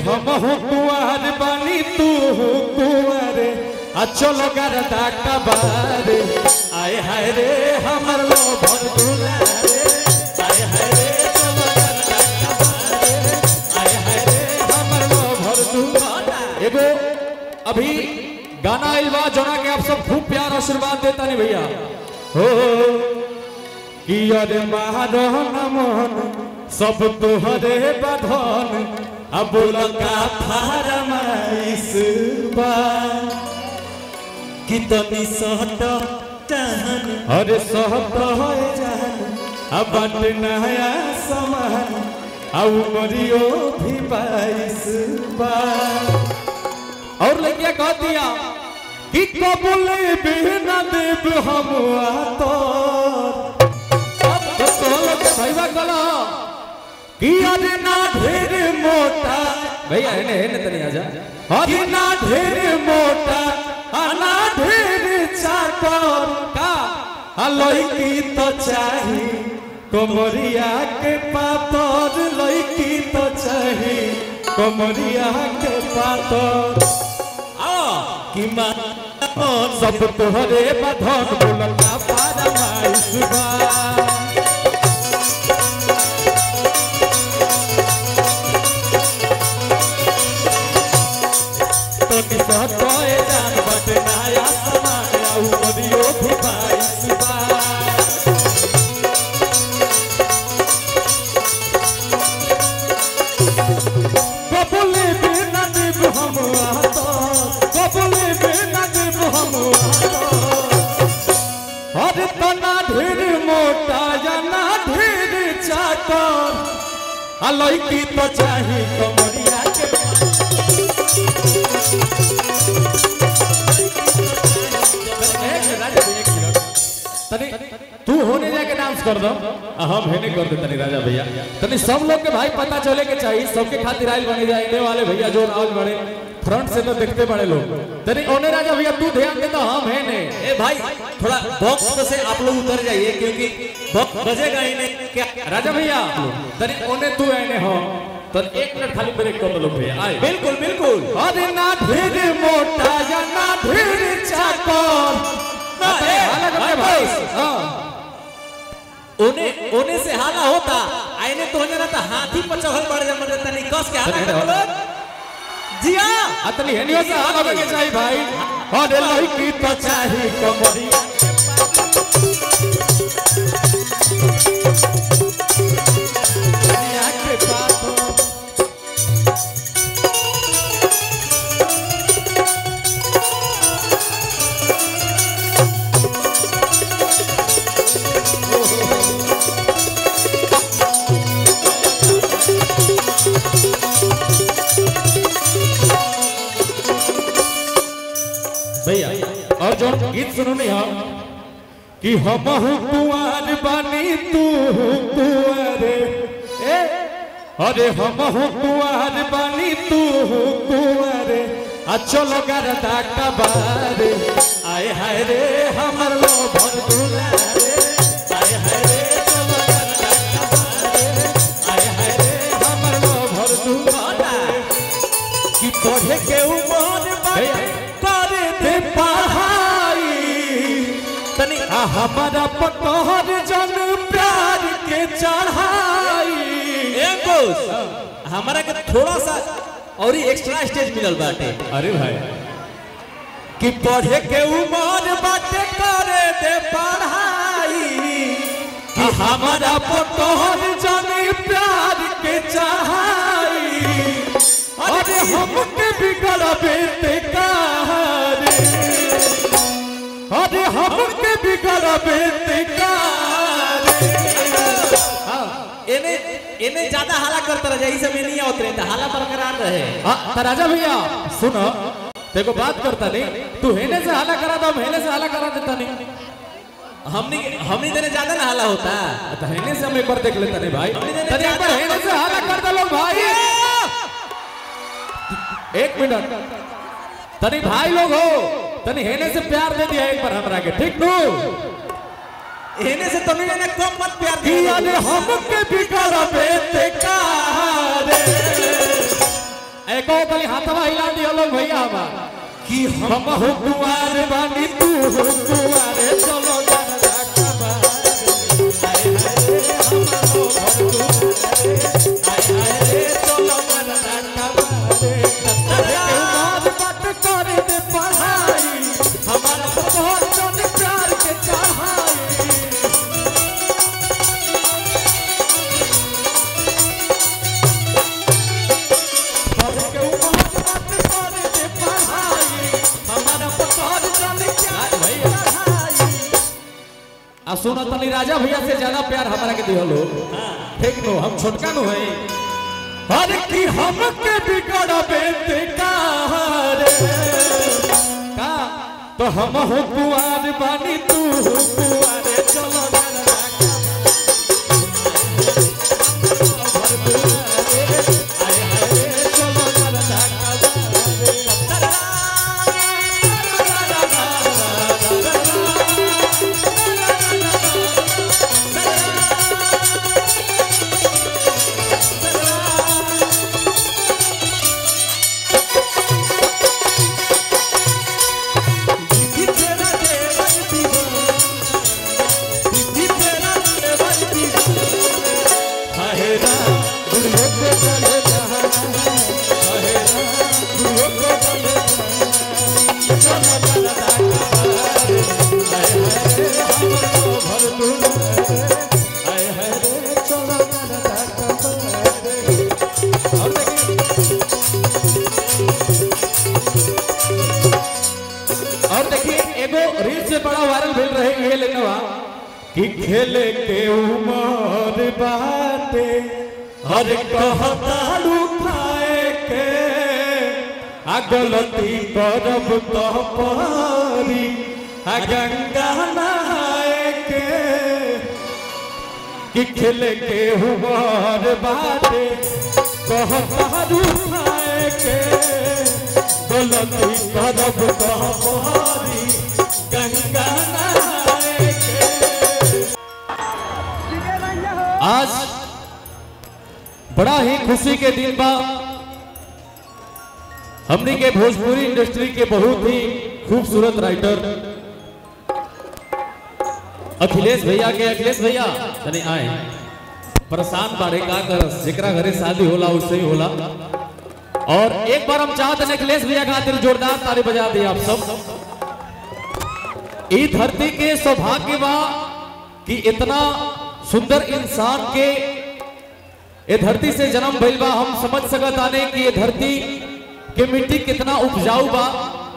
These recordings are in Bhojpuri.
हम हो कुआर बानी तू हो कुआरे आ चलो गरदा कबारे आए हाय रे हमर लो भर दुलारे आए हाय रे चलो गरदा कबारे आए हाय रे हमर लो भर दुलारे एगो अभी गाना आइल बा जोना के आप सब खूब प्यार आशीर्वाद देता नहीं भैया हो कि अरे महारहन मन सब तोहरे बधन अब लगा फरमाइश बा कि तनी सहट टहन अरे सहत है जान अब बट नया समान अब मरियो भी बाईस बा और लड़किया कह दिया कि कबूल बिना देव हम तो भैया कला कि अरे ना ढेर मोटा भैया है ने है ने तनी आजा अरे ना ढेर मोटा आ ना ढेर चाकर का आ लड़की तो चाही कमरिया के पातर लड़की तो चाही कमरिया के पातर कि मा सब तोहरे बधन बोलता पारा माइस बा तोनी सहतोए जान बट नया समान आउ मरियो भी बाइस बा कबूले बिना देव हम आता कबूले बिना देव हम आता अरे तना ढेर मोटा या ना ढेर चाकर आ लड़की तो चाही कमरिया के तनी तू होने जाके डांस कर दो आ हम हेने कर दे तनी राजा भैया तनी सब लोग के भाई पता चले के चाहिए सबके खातिर आइल बने जाए वाले भैया जो राज बड़े फ्रंट से तो देखते बड़े लोग तनी ओने राजा भैया तू ध्यान दे तो हम है ने ए भाई थोड़ा बॉक्स में से आप लोग उतर जाइए क्योंकि बॉक्स बजेगा ही नहीं क्या राजा भैया तनी ओने तू आने हो तो एक मिनट खाली ब्रेक कर लो भैया आए बिल्कुल बिल्कुल अरे ना ढेर मोटा या ना ढेर चाकर ना, ए, अलग भाई, भाई भाई। हाँ ओने ओने से हाला होता आईने तो होने रहता हाथी पर चढ़ल बढ़ जा मतलब तनी कस के हाला अरे, कर लोग जिया अतली हेनियो से हाथ लगे के चाहिए भाई अरे लड़की तो चाही कमरिया कमरिया के पास भैया और जो गीत सुनो नहीं हम कि हम हूँ कुंवर बानी तू हूँ कुंवरे ए अरे हम हूँ कुंवर बानी तू हूँ कुंवरे आ चलो गरदा कबारे आए हाय रे हमर लो भर दुलारे आए हाय रे चलो गरदा कबारे आए हाय रे हमर लो भर दुलारे कि पढ़े के उमर बाटे करे दे पढ़ाई तनी आ हमारा पतोहर जन प्यार के चढ़ाई ए बॉस हमारा के थोड़ा सा और ही एक्स्ट्रा स्टेज मिलल बाटे अरे भाई कि पढ़े के उमर बाटे करे दे पढ़ाई कि हमारा पतोहर जन प्यार के चढ़ाई अरे हमके बिगड़ बेटे रे अरे हमके बिगड़ बेटे रे एने एने ज्यादा हाला करता रह जाई सब नहीं उतरे त हाला बरकरार रहे हाँ, तो राजा भैया सुन देखो बात करता नहीं तू हेने से हाला करा दो हेने से हाला करा देता नहीं हमनी हमनी देने ज्यादा ना हाला होता तो हेने से हम एक बार देख लेता नहीं भाई हमने देने तनी एक बार हेने से हाला कर दो लोग भाई एक मिनट तनी भाई लोग हो तनी हेने से प्यार दे दिया एक बार हमरा के ठीक नु एने से तुमने ने कम मत प्यार कि दिया अरे हमके बिगड़ बेटे रे एको कली हाथवा हिला दियो लोग भैया हमार कि हम हो कुआर बानी तू हो कुआर चलो गरदा कबार आए हाय रे हम हो घर दुआरे आए हाय रे चलो गरदा कबार अरे के मार बात कर दे पढ़ाई हमारा बहुत जन प्यार के चढ़ाई अरे के मार बात कर दे पढ़ाई हमारा बहुत जन प्यार के चढ़ाई आ सुनो तनी राजा भैया से ज्यादा प्यार हमारा के दियो लो ठीक नो हम छोटका नो है हर की हम के बिगड़ बेते रे का तो हम हो कुआर बानी तू हो कुआर चलो गरदा भर दुआरे, आए हाय रे, चलो गरदा दीदी तेरा देवर दीवाना दीदी तेरा देवर दीवाना हाय राम गुरु को चले जहां हाय राम गुरु को चले जहां चलो गरदा कबार हाय हाय रे हमरो भर दुआरे हाय हाय रे चलो गरदा कबार और देखिए और देखिए एगो रील से बड़ा वायरल भेल रहे ये लेनवा कि खेले के उमर बाटे हर कहताड़ू खाए के आ गलती करब तो पारी आ गंगा नहाए के कि खेले के उमर बाटे कहताड़ू खाए के गलती करब तो पारी गंगा नहाए के आज बड़ा ही खुशी के दिन बा हमनी के भोजपुरी इंडस्ट्री के बहुत ही खूबसूरत राइटर अखिलेश भैया के अखिलेश भैया तनी आए परेशान बारे का करस जेकरा घरे शादी होला उससे ही होला और एक बार हम चाहते हैं अखिलेश भैया खातिर जोरदार ताली बजा दिए आप सब ई धरती के सौभाग्य बा कि इतना सुंदर इंसान के ये धरती से जन्म भइल बा हम समझ सकत आने कि ये धरती के मिट्टी कितना उपजाऊ बा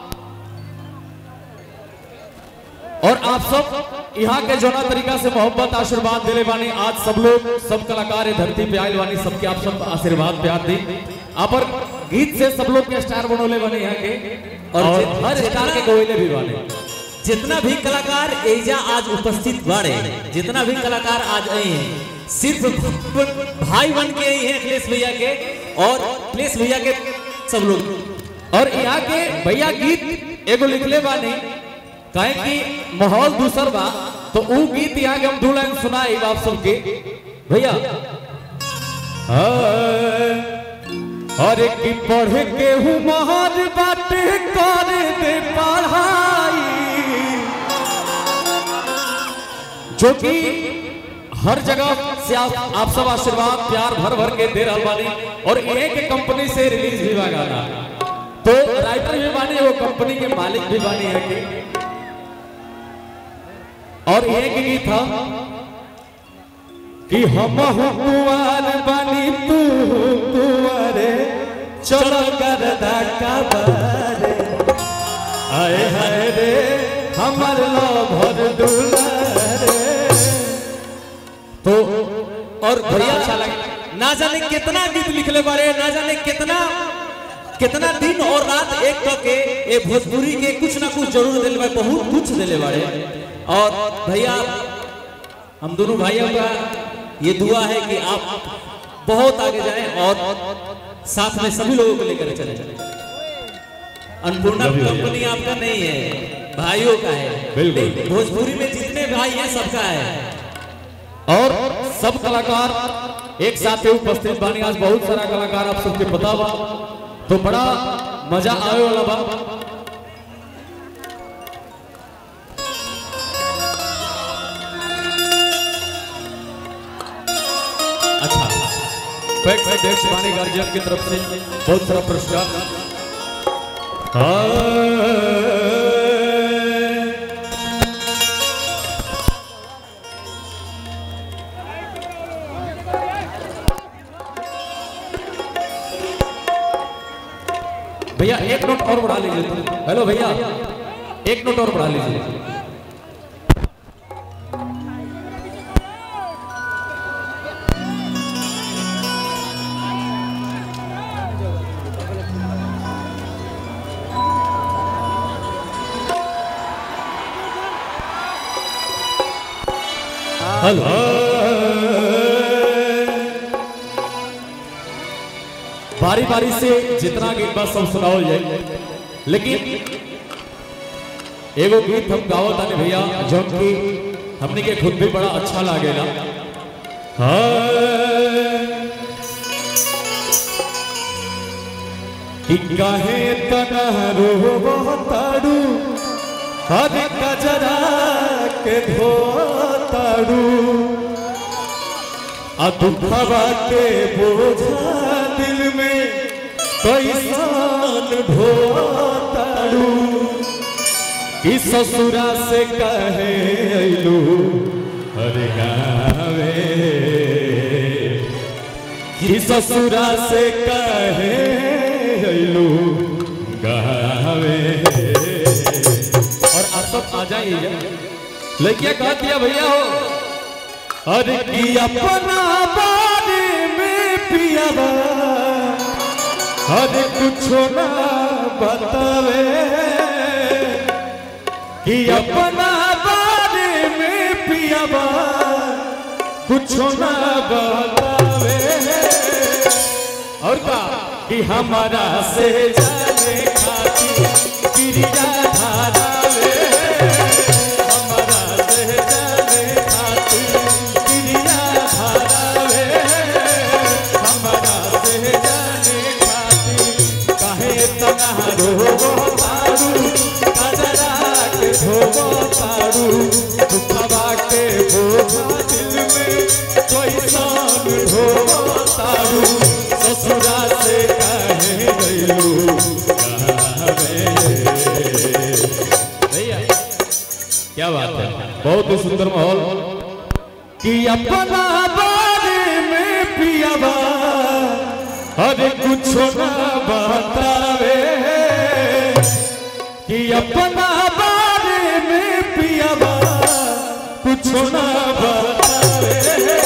और आप सब यहाँ के जोना तरीका से मोहब्बत आशीर्वाद दिले बानी आज सब लोग सब कलाकार ये धरती पे आयल बानी सबके आप सब आशीर्वाद प्यार दी आप और गीत से सब लोग के स्टार बनोले बने यहाँ के और हर स्टार के कोयले भी बने जितना भी कलाकार एजा आज उपस्थित बाड़े जितना भी कलाकार आज आए हैं सिर्फ भाई बन के आई हैं अखिलेश भैया के और अखिलेश भैया के सब लोग और यहाँ के भैया गीत एगो लिखले बानी काहे कि माहौल दूसर बा तो ऊ गीत यहाँ के हम दो लाइन सुनाई आप सबके भैया अरे की पढ़ के हूँ महान बाटे कर दे पढ़ाई जो कि हर जगह से आप, आप सब आशीर्वाद प्यार भर भर के दे रहा बानी और एक कंपनी से रिलीज भी बा गाना तो राइटर भी बानी वो कंपनी के मालिक भी बानी है के और एक गीत था कि हम कुआर बानी तू कुआरे चलो गरदा का बारे आए हाय रे हमर लो भर दुलारे तो और भैया अच्छा लगा ना जाने कितना गीत लिखले बारे ना जाने कितना कितना दिन और रात एक करके ये भोजपुरी के कुछ ना कुछ जरूर दिले बारे बहुत कुछ दिले बारे और भैया हम दोनों भाइयों का ये दुआ है कि आप बहुत आगे जाएं और साथ में सभी लोगों को लेकर चले अन्नपूर्णा कंपनी आपका नहीं है भाइयों का है बिल्कुल। भोजपुरी में जितने भाई हैं सबका है और सब कलाकार एक साथ ही उपस्थित बानी आज बहुत सारा कलाकार आप सबके पता बा तो बड़ा मजा आवे वाला बा अच्छा बैक साइड डेक्स वाणी गार्जियन की तरफ से बहुत सारा पुरस्कार भैया एक नोट और बढ़ा लीजिए हेलो भैया एक नोट और बढ़ा लीजिए हेलो बारी बारी से जितना गीत बा सब सुनाओ जाए लेकिन एगो गीत हम गावत ताने भैया जो कि हमने के खुद भी बड़ा अच्छा लागेला कि काहे तनहरो बहुताड़ू हर कजरा के धोताड़ू आ दुखवा के बोझा दिल में कैसान ढोताड़ू कि ससुरा से कहे अइलू हर गावे कि ससुरा से कहे अइलू गावे और आप सब आ जाइए लड़किया कह दिया भैया हो अरे की अपना बारे में पियावा अरे कुछ ना बतावे कि अपना बारे में पियावा कुछ ना बतावे और का कि हमारा से जाने खातिर क्रिया धारावे हमारा से जाने खातिर क्रिया धारावे हमारा से जाने खातिर काहे तना रोवो तारू कजरा के धोवो तारू दुखवा के बोझा दिल में कोई सान ढोवो तारू ससुरा से कहे गइलू भैया क्या बात है बहुत ही सुंदर माहौल कि अपना बारे में पियावा अरे कुछ ना बतावे कि अपना बारे में पियावा कुछ ना बतावे